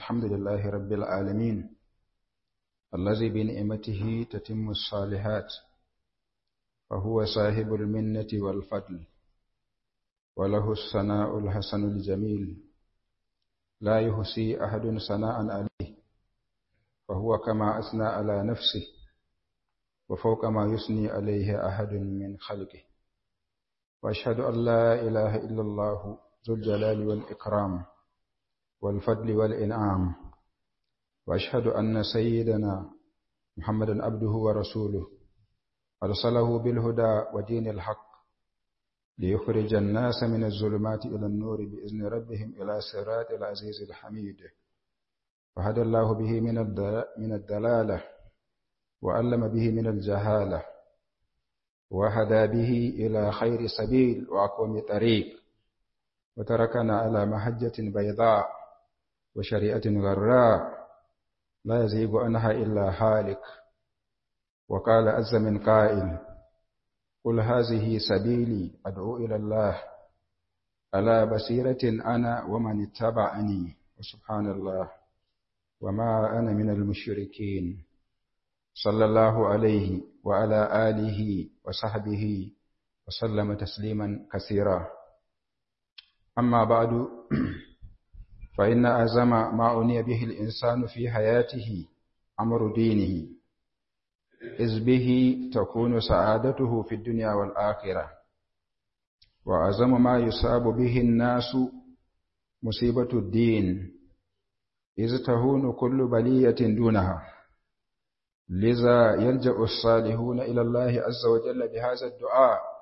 الحمد لله رب العالمين الذي بنعمته تتم الصالحات فهو صاحب المنة والفضل وله الثناء الحسن الجميل لا يحصي أحد ثناء عليه فهو كما أثنى على نفسه وفوق ما يثني عليه أحد من خلقه وأشهد أن لا إله إلا الله ذو الجلال والإكرام والفضل والإنعام وأشهد أن سيدنا محمدا عبده ورسوله أرسله بالهدى ودين الحق ليخرج الناس من الظلمات إلى النور بإذن ربهم إلى صراط العزيز الحميد فهدى الله به من الدلالة وعلم به من الجهالة وهدى به إلى خير سبيل وأقوم طريق وتركنا على محجة بيضاء وشريعة غراء لا يزيغ عنها إلا هالك وقال عز من قائل قل هذه سبيلي أدعو إلى الله على بصيرة أنا ومن اتبعني وسبحان الله وما أنا من المشركين صلى الله عليه وعلى آله وصحبه وسلم تسليما كثيرا أما بعد فإن أعظم ما أني به الإنسان في حياته أمر دينه إذ به تكون سعادته في الدنيا والآخرة وأعظم ما يصاب به الناس مصيبة الدين إذ تهون كل بلية دونها لذا يلجأ الصالحون إلى الله عز وجل بهذا الدعاء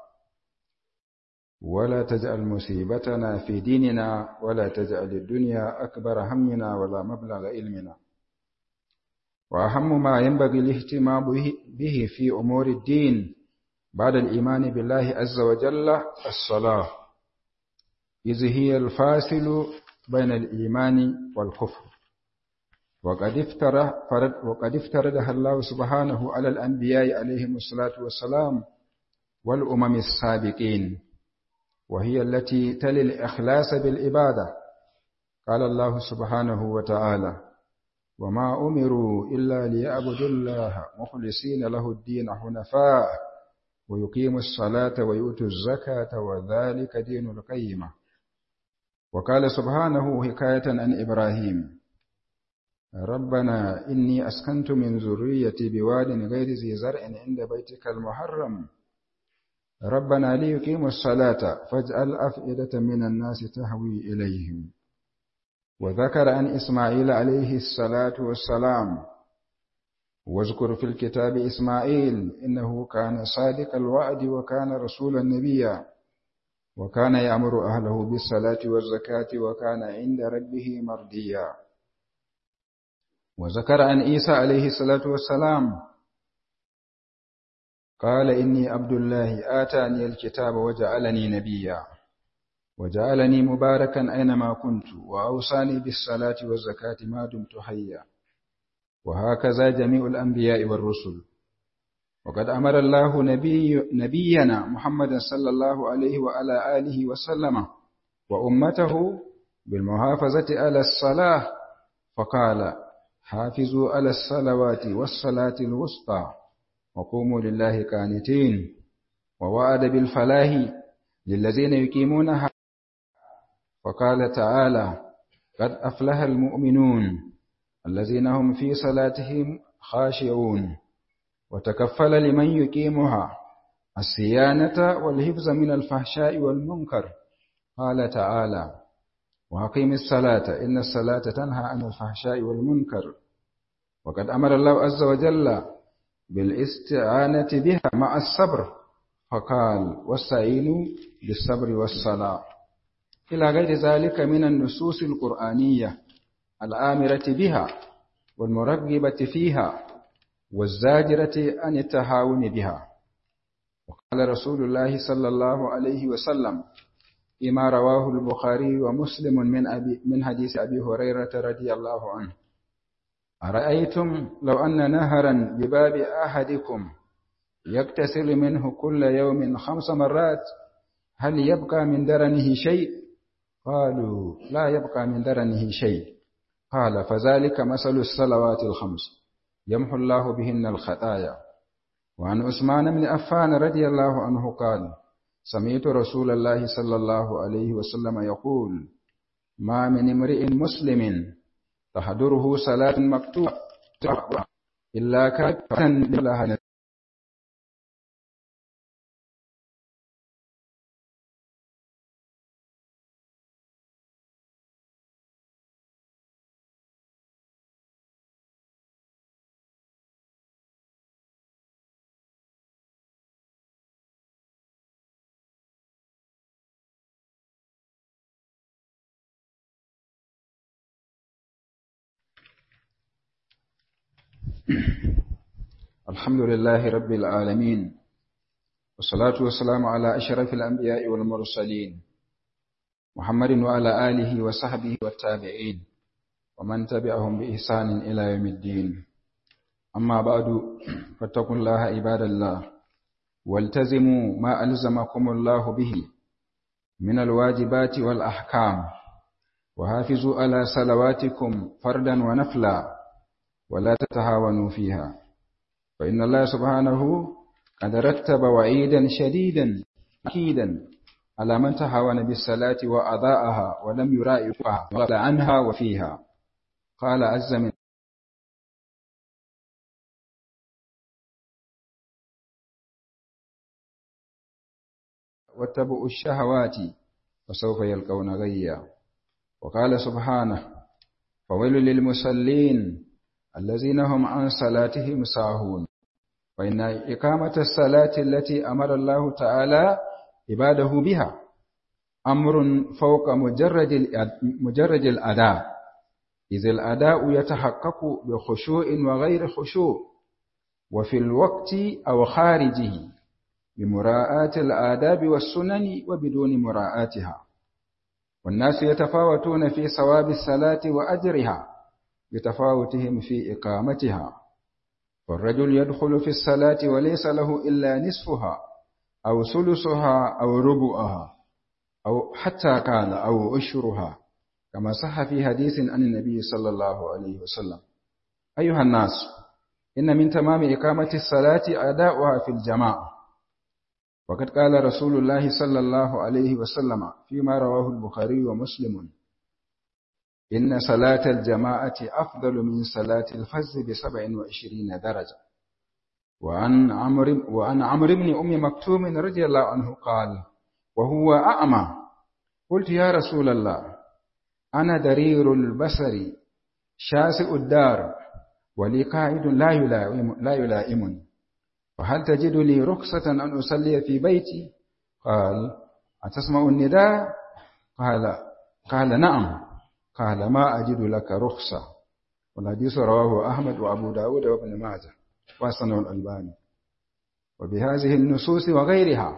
ولا تجعل مصيبتنا في ديننا ولا تجعل الدنيا أكبر همنا ولا مبلغ علمنا وأهم ما ينبغي الاهتمام به في أمور الدين بعد الإيمان بالله عز وجل الصلاة إذ هي الفاصل بين الإيمان والكفر وقد افترض وقد افترضها الله سبحانه على الأنبياء عليهم الصلاة والسلام والأمم السابقين وهي التي تلي الإخلاص بالعبادة قال الله سبحانه وتعالى وما أمروا إلا ليعبدوا الله مخلصين له الدين حنفاء ويقيموا الصلاة ويؤتوا الزكاة وذلك دين القيمة وقال سبحانه حكاية عن إبراهيم ربنا إني أسكنت من ذريتي بواد غير ذي زرع عند بيتك المحرم ربنا ليقيموا الصلاة فاجعل أفئدة من الناس تهوي إليهم وذكر عن إسماعيل عليه الصلاة والسلام واذكر في الكتاب إسماعيل إنه كان صادق الوعد وكان رسولا نبيا وكان يأمر أهله بالصلاة والزكاة وكان عند ربه مرضيا وذكر عن عيسى عليه الصلاة والسلام قال إني عبد الله آتاني الكتاب وجعلني نبيا وجعلني مباركا أينما كنت وأوصاني بالصلاة والزكاة ما دمت حيا وهكذا جميع الأنبياء والرسل وقد أمر الله نبي نبينا محمد صلى الله عليه وعلى آله وسلم وأمته بالمحافظة على الصلاة فقال حافظوا على الصلوات والصلاة الوسطى وقوموا لله قانتين ووعد بالفلاح للذين يقيمونها وقال تعالى قد أفلح المؤمنون الذين هم في صلاتهم خاشعون وتكفل لمن يقيمها الصيانة والحفظ من الفحشاء والمنكر قال تعالى وأقيم الصلاة إن الصلاة تنهى عن الفحشاء والمنكر وقد أمر الله عز وجل بالاستعانة بها مع الصبر فقال واستعينوا بالصبر والصلاة إلى غير ذلك من النصوص القرآنية الآمرة بها والمرغبة فيها والزاجرة عن التهاون بها وقال رسول الله صلى الله عليه وسلم فيما رواه البخاري ومسلم من أبي من حديث أبي هريرة رضي الله عنه أرأيتم لو أن نهرا بباب أحدكم يغتسل منه كل يوم خمس مرات هل يبقى من درنه شيء قالوا لا يبقى من درنه شيء قال فذلك مثل الصلوات الخمس يمحو الله بهن الخطايا وعن عثمان بن عفان رضي الله عنه قال سمعت رسول الله صلى الله عليه وسلم يقول ما من امرئ مسلم تحضره صلاة مكتوبة إلا كان لها الحمد لله رب العالمين والصلاة والسلام على أشرف الأنبياء والمرسلين محمد وعلى آله وصحبه والتابعين ومن تبعهم بإحسان إلى يوم الدين أما بعد فاتقوا الله عباد الله والتزموا ما ألزمكم الله به من الواجبات والأحكام وحافظوا على صلواتكم فردا ونفلا ولا تتهاونوا فيها فإن الله سبحانه قد رتب وعيدا شديدا أكيدا على من تهاون بالصلاة وأضاءها ولم يرائقها وقال عنها وفيها قال عز من واتبعوا الشهوات فسوف يلقون غيا وقال سبحانه فويل للمصلين الذين هم عن صلاتهم ساهون فإن إقامة الصلاة التي أمر الله تعالى عباده بها أمر فوق مجرد مجرد الأداء إذ الأداء يتحقق بخشوع وغير خشوع وفي الوقت أو خارجه بمراعاة الآداب والسنن وبدون مراعاتها والناس يتفاوتون في ثواب الصلاة وأجرها بتفاوتهم في إقامتها فالرجل يدخل في الصلاة وليس له إلا نصفها أو ثلثها أو ربعها أو حتى قال أو أشرها كما صح في حديث عن النبي صلى الله عليه وسلم أيها الناس إن من تمام إقامة الصلاة أداؤها في الجماعة وقد قال رسول الله صلى الله عليه وسلم فيما رواه البخاري ومسلم إن صلاة الجماعة أفضل من صلاة الفز بسبع وعشرين درجة وعن عمرو وعن عمرو بن أم مكتوم رضي الله عنه قال وهو أعمى قلت يا رسول الله أنا درير البصر شاسع الدار ولي قائد لا يلائم لا يلائمني فهل تجد لي رخصة أن أصلي في بيتي قال أتسمع النداء قال قال نعم قال ما أجد لك رخصة والحديث رواه أحمد وأبو داود وابن ماجه وحسنه الألباني وبهذه النصوص وغيرها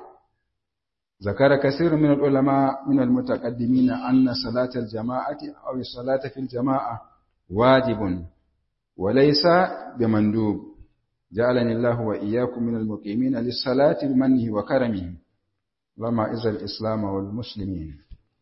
ذكر كثير من العلماء من المتقدمين أن صلاة الجماعة أو الصلاة في الجماعة واجب وليس بمندوب جعلني الله وإياكم من المقيمين للصلاة بمنه وكرمه لما إذا الإسلام والمسلمين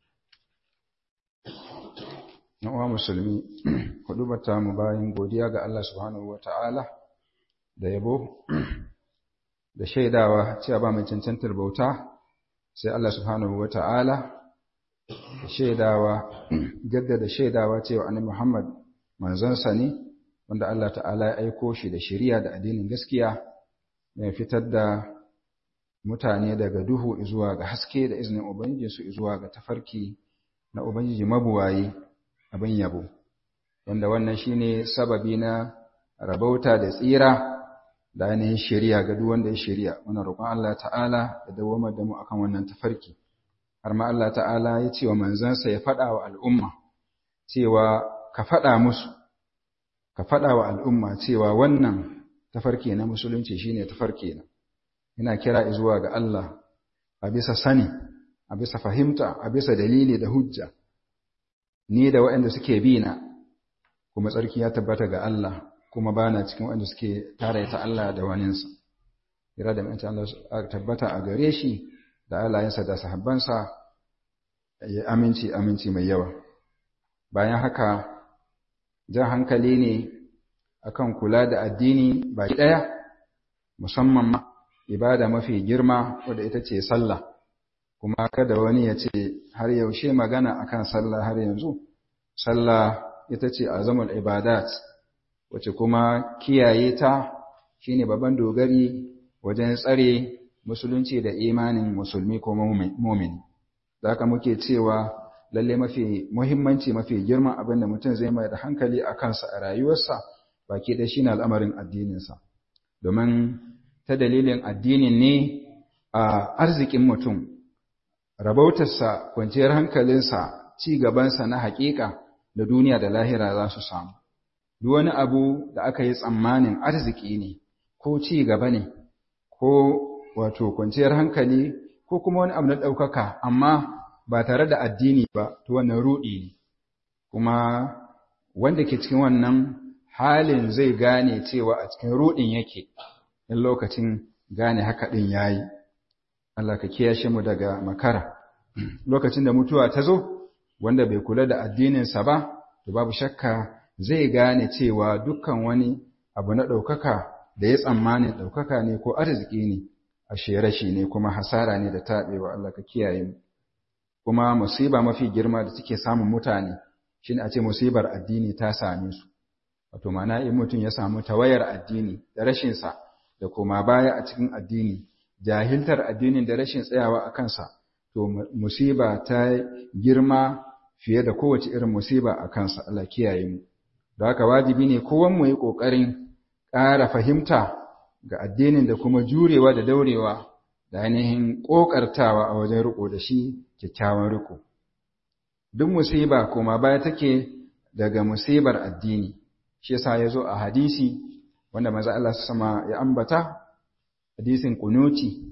na uwa musulmi hudubata mu bayan godiya ga Allah subhanahu wata'ala da yabo da shaidawa cewa ba mai cancantar bauta sai Allah subhanahu wata'ala da shaidawa jaddada shaidawa cewa annabi Muhammad manzansa ne wanda Allah ta'ala ya aiko shi da shari'a da addinin gaskiya mai fitar da mutane daga duhu zuwa ga haske da izinin ubangijinsu zuwa ga tafarki na ubangiji mabuwayi abin yabo wanda wannan shine sababi na rabauta da tsira da ainihin shari'a ga duk wanda ya shari'a muna roƙon Allah ta'ala ya dawamar da mu akan wannan tafarki har ma Allah ta'ala ya ce wa manzansa ya faɗa wa al'umma cewa ka faɗa musu ka faɗa wa al'umma cewa wannan tafarki na musulunci shine tafarki na ina kira zuwa ga Allah a bisa sani a bisa fahimta a bisa dalili da hujja ni da waɗanda suke bi na kuma tsarki ya tabbata ga Allah kuma bana cikin waɗanda suke tare ta Allah da waninsa kira da mutunta Allah tabbata a gare shi da alayensa da sahabbansa ya aminci aminci mai yawa bayan haka jan hankali ne akan kula da addini baki ɗaya musamman ma ibada mafi girma wadda ita ce sallah kuma kada wani ya ce har yaushe magana akan sallah har yanzu sallah ita ce azamul ibadat wacce kuma kiyaye ta shine babban dogari wajen tsare musulunci da imanin musulmi ko mumini da haka muke cewa lalle mafi muhimmanci mafi girman abin da mutum zai mai da hankali a kansa a rayuwarsa baki da shine al'amarin addininsa domin ta dalilin addinin ne a arzikin mutum rabautarsa kwanciyar hankalinsa ci gabansa na haƙiƙa da duniya da lahira za su samu duk wani abu da aka yi tsammanin arziki ne ko ci gaba ne ko wato kwanciyar hankali ko kuma wani abu na ɗaukaka amma ba tare da addini ba to wannan ruɗi ne kuma wanda ke cikin wannan halin zai gane cewa a cikin ruɗin yake in lokacin gane haka ɗin ya yi Allah ka kiyashe mu daga makara lokacin da mutuwa ta zo wanda bai kula da addininsa ba to babu shakka zai gane cewa dukkan wani abu na ɗaukaka da ya tsammanin ɗaukaka ne ko arziki ne a rashi ne kuma hasara ne da taɓewa Allah ka kiyaye mu kuma musiba mafi girma da take samun mutane shine a ce musibar addini ta same su wato ma'ana in mutum ya samu tawayar addini da rashin sa da kuma baya a cikin addini jahiltar addinin da rashin tsayawa a kansa to musiba ta girma fiye da kowace irin musiba a kansa Allah kiyaye mu da haka wajibi ne kowan mu yi kokarin ƙara fahimta ga addinin da kuma jurewa da daurewa da ainihin ƙoƙartawa a wajen riko da shi kyakkyawan riko duk musiba kuma baya take daga musibar addini shi yasa ya zo a hadisi wanda maza Allah sama ya ambata hadisin kunuti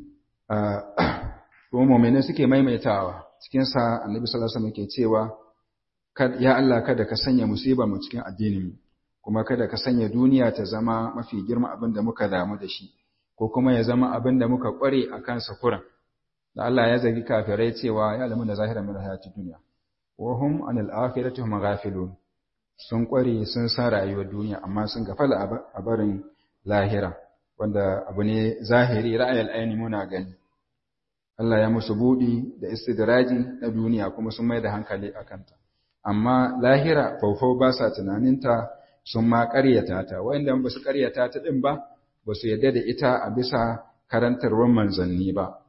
kuma mu'minin suke maimaitawa cikin sa annabi sallallahu alaihi wasallam ke cewa ya Allah kada ka sanya musiba mu cikin addinin mu kuma kada ka sanya duniya ta zama mafi girma abin da muka damu da shi ko kuma ya zama abin da muka kware a kansa kuran da Allah ya zagi kafirai cewa ya alamu da zahiran min hayati duniya wa hum anil akhirati hum ghafilun sun kware sun san rayuwar duniya amma sun gafala a barin lahira wanda abu ne zahiri ra'ayal aini muna gani Allah ya musu budi da istidraji na duniya kuma sun mai da hankali a kanta amma lahira faufau ba sa tunaninta sun ma ƙaryata ta wanda ba su ƙaryata ta ɗin ba ba su yarda da ita a bisa karantarwar manzanni ba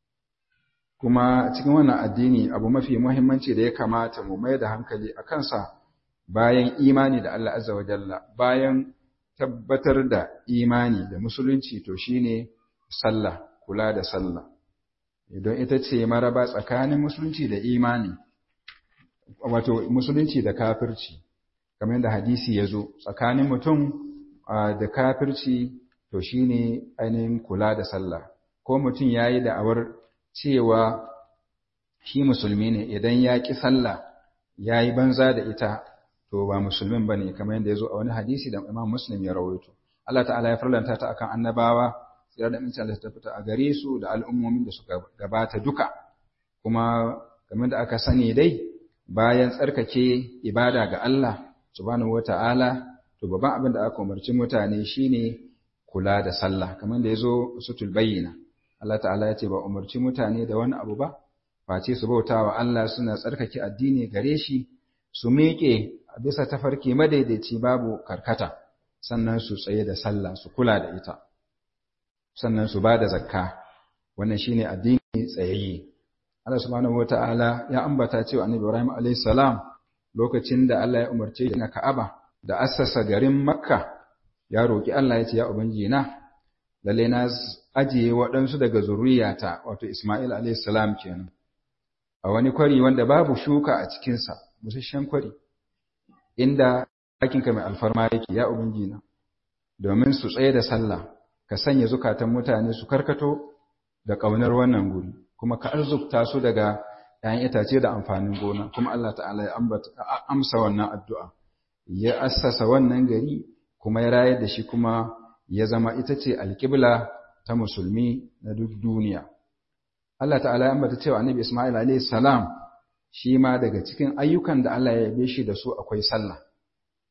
kuma cikin wannan addini abu mafi muhimmanci da ya kamata mu mai da hankali a kansa bayan imani da Allah azza wa jalla bayan tabbatar da imani da musulunci to shine sallah kula da sallah idan ita ce maraba tsakanin musulunci da imani wato musulunci da kafirci kamar yadda hadisi ya zo tsakanin mutum da kafirci to shine ainihin kula da sallah ko mutum ya yi da'awar cewa shi musulmi ne idan ya ƙi sallah ya yi banza da ita to ba musulmin ba ne kamar yadda ya zo a wani hadisi da imam muslim ya rawaito Allah ta'ala ya farlanta ta akan annabawa tsira da amincin Allah ta fita a gare su da al'ummomin da suka gabata duka kuma kamar da aka sani dai bayan tsarkake ibada ga Allah subhanahu wata'ala to babban abin da aka umarci mutane shine kula da sallah kamar da yazo sutul bayyina Allah ta'ala ya ce ba umarci mutane da wani abu ba face su bautawa Allah suna tsarkake addini gare shi su miƙe a bisa tafarki madaidaici babu karkata sannan su tsaye da sallah su kula da ita sannan su ba da zakka wannan shine addini tsayayye Allah subhanahu wata'ala ya ambata cewa Annabi Ibrahim alayhi salam lokacin da Allah ya umarce shi na Ka'aba da assasa garin Makka ya roki Allah ya ce ya ubangiji na lalle na ajiye waɗansu daga zuriyata wato Isma'il alayhi salam kenan a wani kwari wanda babu shuka a cikin sa busasshen kwari inda hakinka mai alfarma yake ya ubangiji na domin su tsaye da sallah ka sanya zukatan mutane su karkato da ƙaunar wannan guri kuma ka arzukta su daga ‘ya'yan itace da amfanin gona, kuma Allah ta'ala ya amsa wannan addu'a, ya assasa wannan gari kuma ya rayar da shi kuma ya zama ita ce alƙibla ta musulmi na duk duniya. Allah ta'ala ya ambata cewa annabi Ismail alayhi salam shi ma daga cikin ayyukan da Allah ya yabe shi da su akwai sallah.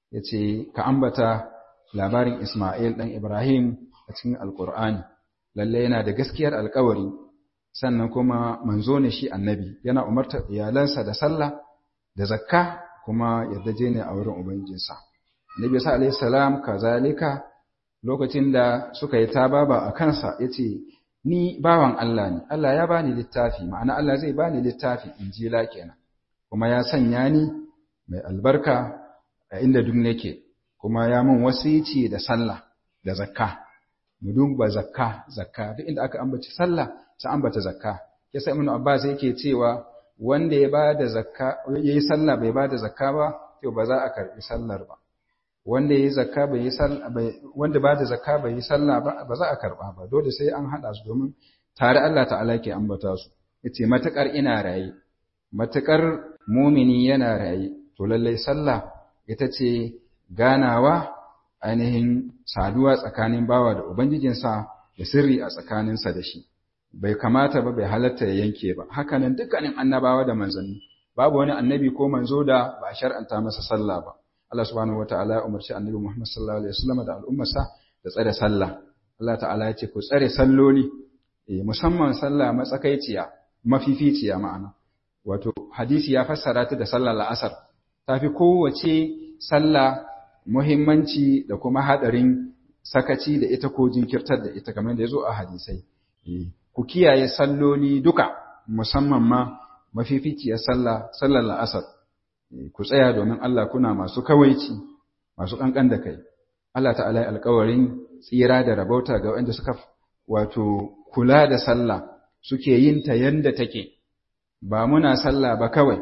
yace ka ambata labarin Isma'il dan Ibrahim a cikin Alƙur'ani lalle yana da gaskiyar alƙawari sannan kuma manzo ne shi annabi yana umartar iyalansa da sallah da zakka kuma yadda je ne a wurin ubangijinsa annabi sa alaihi salam kazalika lokacin da suka yi tababa a kansa yace ni bawan Allah ne Allah ya bani littafi ma'ana Allah zai bani littafi injila kenan kuma ya sanya ni mai albarka a inda duk nake kuma ya mun wasici da sallah da zakka mu duba zakka zakka duk inda aka ambaci sallah sai ambata zakka yasa ibnu abbas yake cewa wanda ya bada zakka yayi sallah bai bada zakka ba to ba za a karbi sallar ba wanda yayi zakka bai yi sallah wanda bada zakka bai yi sallah ba ba za a karba ba dole sai an hada su domin tare Allah ta'ala ke ambata su yace matakar ina raye matakar mumini yana raye to lallai sallah ita ce ganawa ainihin saduwa tsakanin bawa da ubangijinsa da sirri a tsakaninsa da shi bai kamata ba bai halatta ya yanke ba hakanan dukkanin annabawa da manzanni babu wani annabi ko manzo da ba a shar'anta masa sallah ba Allah subhanahu wataala ya umarci annabi Muhammad sallallahu alaihi wasallam da al'ummarsa da tsare sallah Allah ta'ala ya ce ku tsare salloli musamman sallah matsakaiciya mafificiya ma'ana wato hadisi ya fassara ta da sallar la'asar tafi kowace sallah muhimmanci da kuma hadarin sakaci da ita ko jinkirtar da ita kamar da ya zo a hadisai ku kiyaye salloli duka musamman ma mafificiyar sallah sallar la'asar ku tsaya domin Allah kuna masu kawaici masu kankan da kai Allah ta'ala ya alƙawarin tsira da rabauta ga wanda suka wato kula da sallah suke yin ta yanda take ba muna sallah ba kawai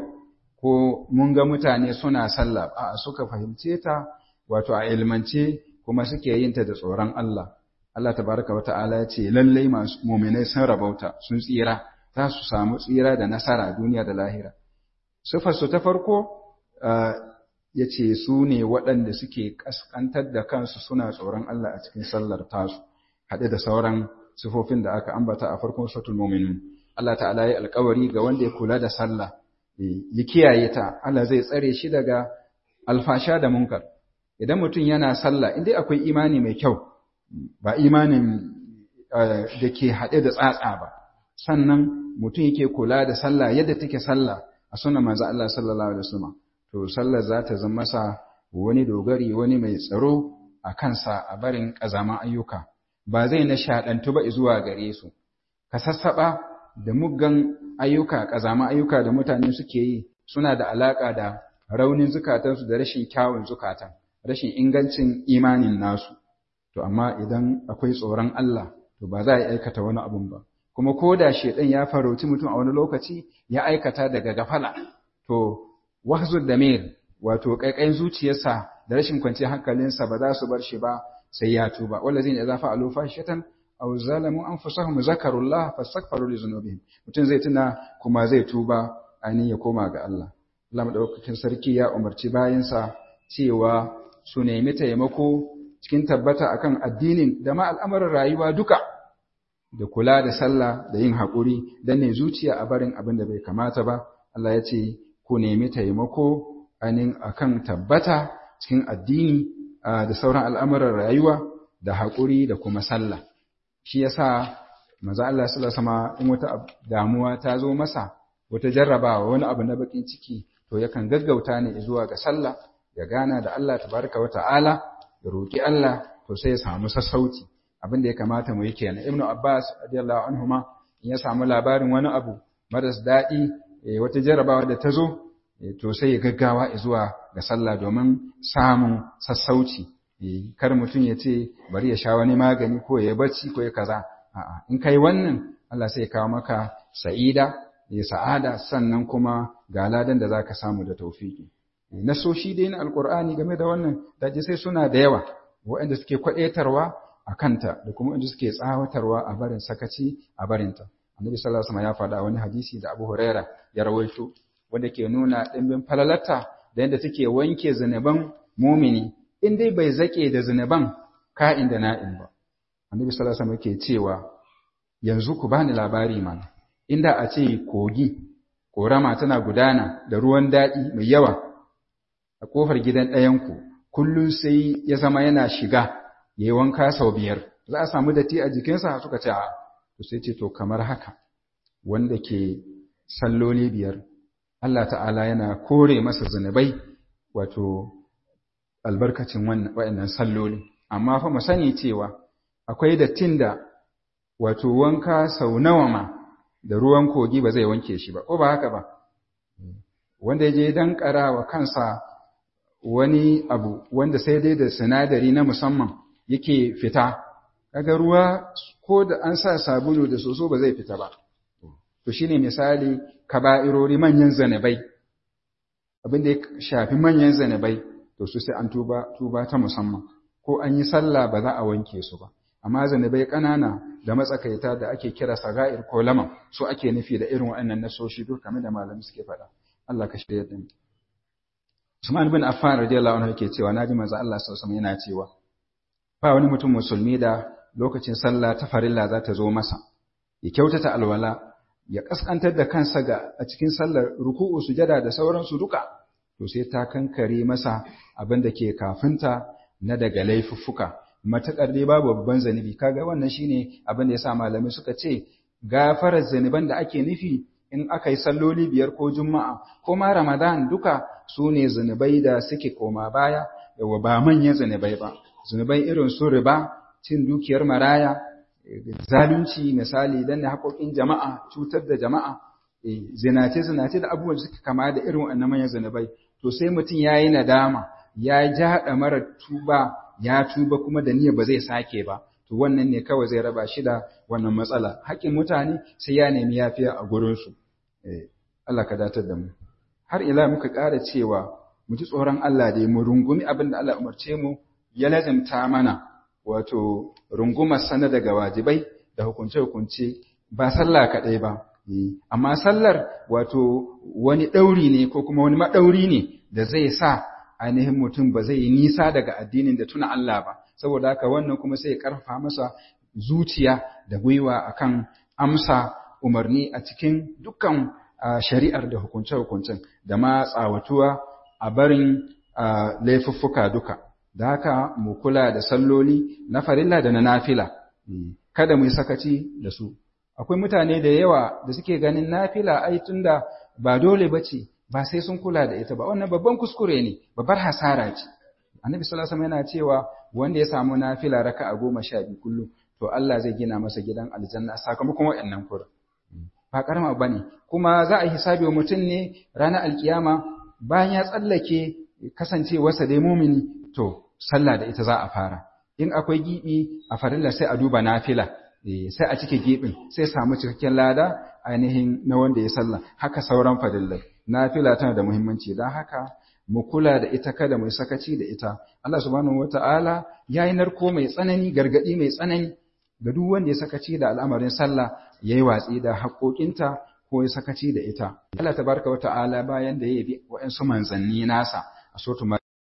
ko mun ga mutane suna sallah a suka fahimce ta wato a ilmance kuma suke yin ta da tsoron Allah Allah tabaraka wa ta'ala ya ce lallai masu mu'minai sun rabauta sun tsira za su samu tsira da nasara duniya da lahira sifar su ta farko ya ce su ne waɗanda suke kaskantar da kansu suna tsoron Allah a cikin sallar tasu haɗe da sauran sifofin da aka ambata a farkon suratul mu'minun Allah ta'ala ya alƙawari ga wanda ya kula da sallah ya kiyaye ta Allah zai tsare shi daga alfasha da munkar idan mutum yana sallah indai akwai imani mai kyau ba imanin da ke haɗe da tsatsa ba sannan mutum yake kula da sallah yadda take sallah a sunan manzo Allah sallallahu alaihi wasallam to sallar za ta zama masa wani dogari wani mai tsaro a kansa a barin ƙazaman ayyuka ba zai nishaɗantu ba zuwa gare su ka sassaɓa da muggan ayyuka ƙazaman ayyuka da mutane suke yi suna da alaƙa da raunin zukatansu da rashin kyawun zukatan rashin ingancin imanin nasu to amma idan akwai tsoron Allah to ba za a aikata wani abun ba kuma ko da shedan ya farauci mutum a wani lokaci ya aikata daga gafala to wahzul damir wato kaikayin zuciyarsa da rashin kwanciyar hankalinsa ba za su bar shi ba sai ya tuba wallazina idza fa'alu fahishatan aw zalamu anfusahum zakarullah fastaghfiru li dhunubihim mutum zai tuna kuma zai tuba ainihin ya koma ga Allah Allah madaukakin sarki ya umarci bayansa cewa su nemi taimako cikin tabbata akan addinin da ma al'amuran rayuwa duka da kula da sallah da yin haƙuri dan ne zuciya a barin abin da bai kamata ba Allah ya ce ku nemi taimako ainihin akan tabbata cikin addini da sauran al'amuran rayuwa da haƙuri da kuma sallah shi yasa maza Allah sallallahu alaihi in wata damuwa ta zo masa wata jarrabawa wani abu na bakin ciki to yakan gaggauta ne zuwa ga sallah ya gana da Allah tabaraka wa ta'ala ya roki Allah to sai ya samu sassauci abin da ya kamata mu yi kenan ibnu abbas radiyallahu anhuma in ya samu labarin wani abu maras daɗi wata jarrabawa da ta zo to sai ya gaggawa zuwa ga sallah domin samun sassauci kar mutum ya ce bari ya sha wani magani ko ya bacci ko ya kaza a'a in kai wannan Allah sai ya kawo maka sa'ida ya sa'ada sannan kuma ga ladan da zaka samu da tawfiki nasoshi dai na alqur'ani game da wannan daji sai suna da yawa waɗanda suke kwadaitarwa a kanta da kuma waɗanda suke tsawatarwa a barin sakaci a barinta annabi sallallahu alaihi wasallam ya faɗa wani hadisi da Abu Huraira ya rawaito wanda ke nuna ɗimbin falalarta da yadda take wanke zunuban mumini in dai bai zake da zunuban ka'in da na'in ba annabi sallallahu alaihi wasallam ke cewa yanzu ku bani labari mana inda a ce kogi korama tana gudana da ruwan daɗi mai yawa a kofar gidan ɗayanku kullum sai ya zama yana shiga ya yi wanka sau biyar za a samu datti a jikinsa suka ce a to sai ce to kamar haka wanda ke salloli biyar Allah ta'ala yana kore masa zunubai wato albarkacin waɗannan salloli amma fa mu sani cewa akwai dattin da wato wanka sau nawa ma da ruwan kogi ba zai wanke shi ba ko ba haka ba wanda ya je dan wa kansa wani abu wanda sai dai da sinadari na musamman yake fita kaga ruwa ko da an sa sabulu da soso ba zai fita ba to shine misali kaba'irori manyan zanabai abin da ya shafi manyan zanabai to su sai an tuba tuba ta musamman ko an yi sallah ba za a wanke su ba amma zanabai ƙanana da matsakaita da ake kira saga'ir ko laman su ake nufi da irin waɗannan nasoshi duk kamar da malamai suke faɗa Allah ka shirya da mu Usman bin Affan radiyallahu anhu yake cewa naji manzo Allah sallallahu alaihi yana cewa ba wani mutum musulmi da lokacin sallah ta farilla za ta zo masa ya kyautata alwala ya kaskantar da kansa ga a cikin sallar ruku'u sujada da sauransu duka to sai ta kankare masa abin da ke kafinta na daga laifuffuka matakar dai babu babban zanibi kaga wannan shine abin da yasa malamai suka ce gafarar zaniban da ake nufi in aka yi salloli biyar ko juma'a ko ma ramadan duka su ne zunubai da suke koma baya yawa ba manyan zunubai ba zunubai irin su riba cin dukiyar maraya zalunci misali dan da haƙoƙin jama'a cutar da jama'a zinace zinace da abubuwan da suke kama da irin wannan manyan zunubai to sai mutum ya yi nadama ya jaɗa mara tuba ya tuba kuma da niyya ba zai sake ba to wannan ne kawai zai raba shi da wannan matsala haƙƙin mutane sai ya nemi yafiya a gurinsu Allah ka datar da mu har ila muka ƙara cewa mu ji tsoron Allah da mu rungumi abin da Allah umarce mu ya lazimta mana wato rungumar sana daga wajibai da hukunce-hukunce ba sallah kaɗai ba amma sallar wato wani ɗauri ne ko kuma wani maɗauri ne da zai sa ainihin mutum ba zai yi nisa daga addinin da tuna Allah ba saboda haka wannan kuma sai ya karfafa masa zuciya da gwiwa akan amsa umarni a cikin dukkan shari'ar da hukunce-hukuncen da ma tsawatuwa a barin laifuffuka duka da haka mu kula da salloli na farilla da na nafila kada mu yi sakaci da su akwai mutane da yawa da suke ganin nafila ai tunda ba dole bace ba sai sun kula da ita ba wannan babban kuskure ne babbar hasara ce annabi sallallahu alaihi yana cewa wanda ya samu nafila raka'a goma sha biyu kullum to Allah zai gina masa gidan aljanna sakamakon waɗannan kura ba karama bane kuma za a yi hisabi wa mutum ne ranar alkiyama bayan ya tsallake kasancewarsa dai mumini to sallah da ita za a fara in akwai gibi a farilla sai a duba nafila sai a cike gibin sai samu cikakken lada ainihin na wanda ya sallah haka sauran fadillai nafila tana da muhimmanci don haka mu kula da ita kada mu sakaci da ita Allah subhanahu wata'ala yayi narko mai tsanani gargadi mai tsanani ga duk wanda ya sakaci da al'amarin sallah yayi watsi da haƙoƙinta ko ya sakaci da ita Allah tabaraka wata'ala bayan da ya yabi wa'ansu manzanni nasa a sotu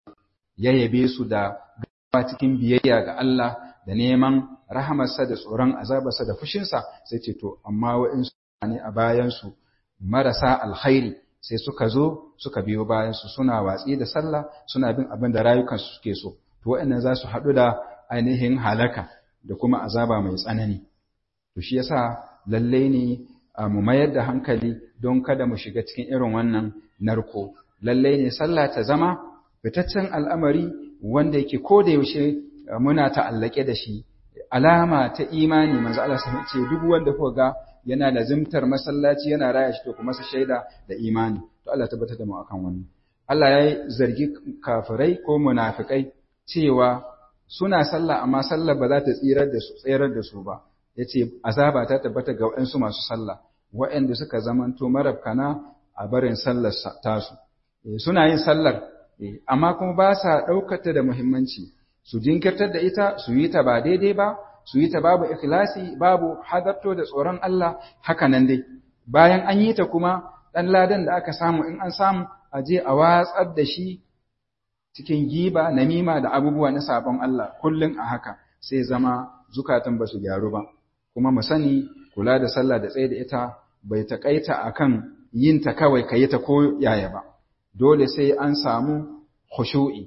ya yabe su da gaba cikin biyayya ga Allah da neman rahamarsa da tsoron azabarsa da fushinsa sai ce to amma wa'ansu ne a bayansu marasa alkhairi sai suka zo suka biyo bayansu suna watsi da sallah suna bin abin da rayukansu suke so to waɗannan za su haɗu da ainihin halaka da kuma azaba mai tsanani to shi yasa lalle ne mu mayar da hankali don kada mu shiga cikin irin wannan narko lalle ne sallah ta zama fitaccen al'amari wanda yake ko da yaushe muna ta'allake da shi alama ta imani manzo Allah sai ce duk wanda kuka ga yana lazimtar masallaci yana raya shi to kuma sa shaida da imani to Allah tabbatar da mu akan wannan Allah ya zargi kafirai ko munafikai cewa suna sallah amma sallah ba za ta tsirar da su tsirar da su ba yace azaba ta tabbata ga waɗansu masu sallah waɗanda suka zamanto marabkana a barin sallar tasu suna yin sallar amma kuma ba sa ɗaukata da muhimmanci su jinkirtar da ita su yi ta ba daidai ba su yi ta babu ikhlasi babu hadarto da tsoron Allah haka nan dai bayan an yi ta kuma ɗan ladan da aka samu in an samu a je a watsar da shi cikin giba namima da abubuwa na sabon Allah kullum a haka sai zama zukatan ba su gyaru ba kuma mu sani kula da sallah da tsaye da ita bai taƙaita akan yin ta kawai ka yi ta ko yaya ba dole sai an samu khushu'i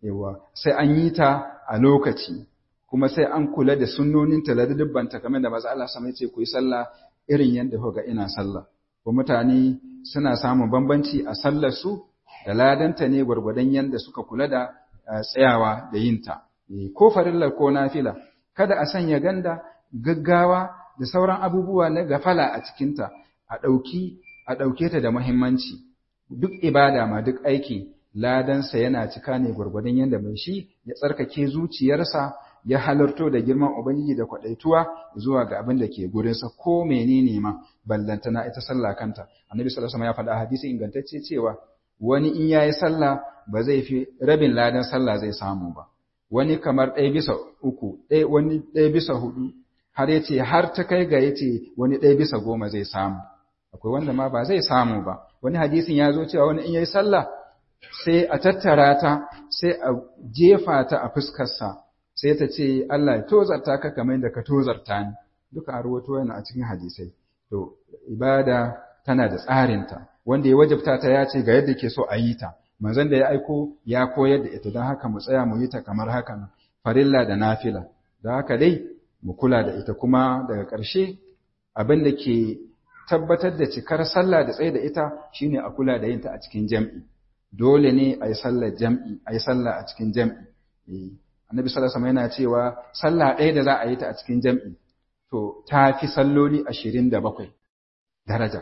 yawa sai an yi ta a lokaci kuma sai an kula da sunnoninta da dubbanta kamar da maza Allah sama yace ku yi sallah irin yadda kuka ga ina sallah ko mutane suna samun bambanci a sallar su da ladanta ne gwargwadon yadda suka kula da tsayawa da yinta ko farillar ko nafila kada a sanya ganda gaggawa da sauran abubuwa na gafala a cikinta a ɗauki a ɗauke ta da muhimmanci duk ibada ma duk aiki ladansa yana cika ne gwargwadon yadda mai shi ya tsarkake zuciyarsa ya halarto da girman ubangiji da kwaɗaituwa zuwa ga abin da ke gurinsa ko menene ma ballantana ita sallah kanta annabi sallallahu alaihi wasallam ya faɗa hadisi ingantacce cewa wani in yayi sallah ba zai fi rabin ladan sallah zai samu ba wani kamar ɗaya bisa uku ɗaya wani ɗaya bisa hudu har ya ce har ta kai ga ya ce wani ɗaya bisa goma zai samu akwai wanda ma ba zai samu ba wani hadisin ya zo cewa wani in yayi sallah sai a tattara ta sai a jefa ta a fuskarsa sai ta ce Allah ya tozarta ka kamar da ka tozarta ni duka a ruwato yana a cikin hadisai to ibada tana da tsarinta wanda ya wajabta ta ya ce ga yadda ke so a yi ta manzon da ya aiko ya koyar da ita don haka mu tsaya mu yi ta kamar haka nan farilla da nafila da haka dai mu kula da ita kuma daga ƙarshe abin da ke tabbatar da cikar sallah da tsaye da ita shine a kula da yinta a cikin jam'i dole ne a yi sallar jam'i a yi sallah a cikin jam'i annabi sallallahu alaihi yana cewa sallah ɗaya da za a yi ta a cikin jam'i to ta fi salloli ashirin da bakwai daraja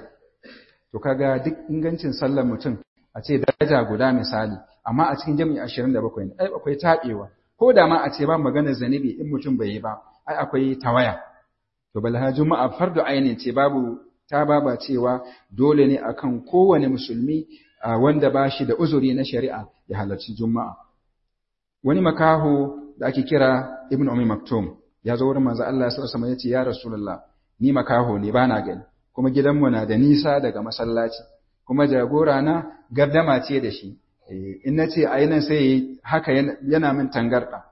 to kaga duk ingancin sallar mutum a ce daraja guda misali amma a cikin jam'i ashirin da bakwai ne ai akwai taɓewa ko da ma a ce ba maganar zanibi in mutum bai yi ba ai akwai tawaya to balha juma'a fardu ainin ce babu ta baba cewa dole ne akan kowane musulmi wanda ba shi da uzuri na shari'a ya halarci juma'a wani makaho da ake kira ibn umi maktum ya zo wurin manzo Allah sallallahu alaihi wasallam ya ce ya rasulullah ni makaho ne bana gani kuma gidanmu na da nisa daga masallaci kuma jagora na gardama ce da shi in nace ayi nan sai haka yana min tangarda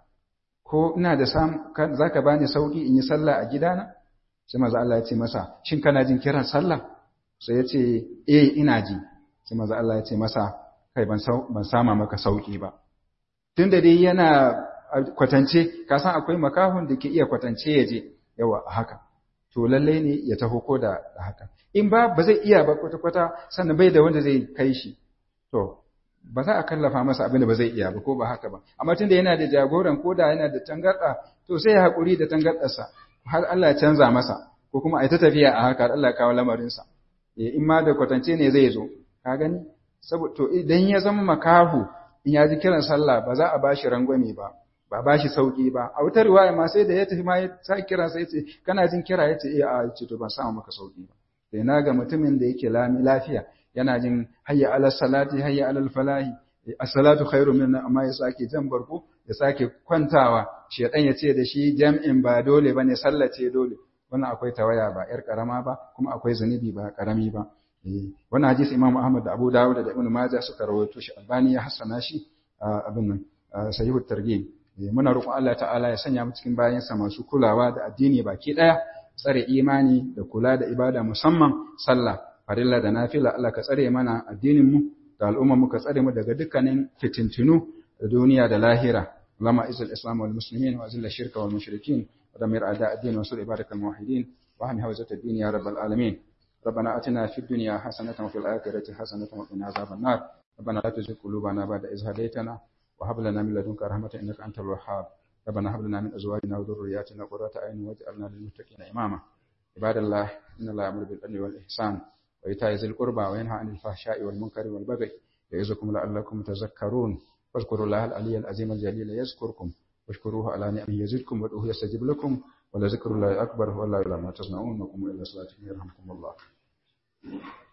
ko ina da sam zaka bani sauki in yi sallah a gidana sai manzo Allah ya ce masa shin kana jin kiran sallah sai ya ce eh ina ji sai manzo Allah ya ce masa kai ban ban sama maka sauki ba tunda dai yana kwatance ka san akwai makahon da ke iya kwatance ya je yawa a haka to lalle ne ya taho ko da haka in ba ba zai iya ba kwata kwata sannan bai da wanda zai kai shi to ba za a kallafa masa abin da ba zai iya ba ko ba haka ba amma tunda yana da jagoran ko da yana da tangarda to sai ya haƙuri da tangardarsa har Allah ya canza masa ko kuma a ta tafiya a haka Allah ya kawo lamarinsa in ma da kwatance ne zai zo ka gani saboda to idan ya zama makahu in ya ji kiran sallah ba za a bashi rangwame ba ba bashi sauki ba a wutar riwaya ma sai da ya tafi ma ya sa kira sai ce kana jin kira yace eh a ce to ban samu maka sauki ba sai na ga mutumin da yake lami lafiya yana jin hayya ala salati hayya ala falahi as-salatu khairu min amma ya sake jan barko ya sake kwantawa shedan ya ce da shi jam'in ba dole bane sallace dole wannan akwai tawaya ba yar karama ba kuma akwai zunubi ba karami ba wannan hadisi Imam Ahmad da Abu Dawud da Ibn Majah suka rawaito shi Albani ya hassana shi abin nan sahihut targhib muna roƙon Allah ta'ala ya sanya mu cikin bayansa masu kulawa da addini baki daya tsare imani da kula da ibada musamman sallah farilla da nafila Allah ka tsare mana addinin mu da al'umma mu ka tsare mu daga dukkanin fitintunu da duniya da lahira اللهم اعز الاسلام والمسلمين واذل الشرك والمشركين ودمر اعداء الدين وانصر عبادك الموحدين واهم حوزه الدين يا رب العالمين ربنا اتنا في الدنيا حسنه وفي الاخره حسنه وقنا عذاب النار ربنا لا تزغ قلوبنا بعد إذ هديتنا وهب لنا من لدنك رحمه انك انت الوهاب ربنا هب لنا من ازواجنا وذرياتنا قرة اعين واجعلنا للمتقين اماما عباد الله ان الله يامر بالعدل والاحسان وايتاء ذي القربى وينهى عن الفحشاء والمنكر والبغي يعظكم لعلكم تذكرون واذكروا الله العلي العظيم الجليل يذكركم واشكروه على نعمه يزدكم وادعوه يستجب لكم ولذكر الله أكبر والله لا ما تصنعون وقوموا إلى صلاتكم يرحمكم الله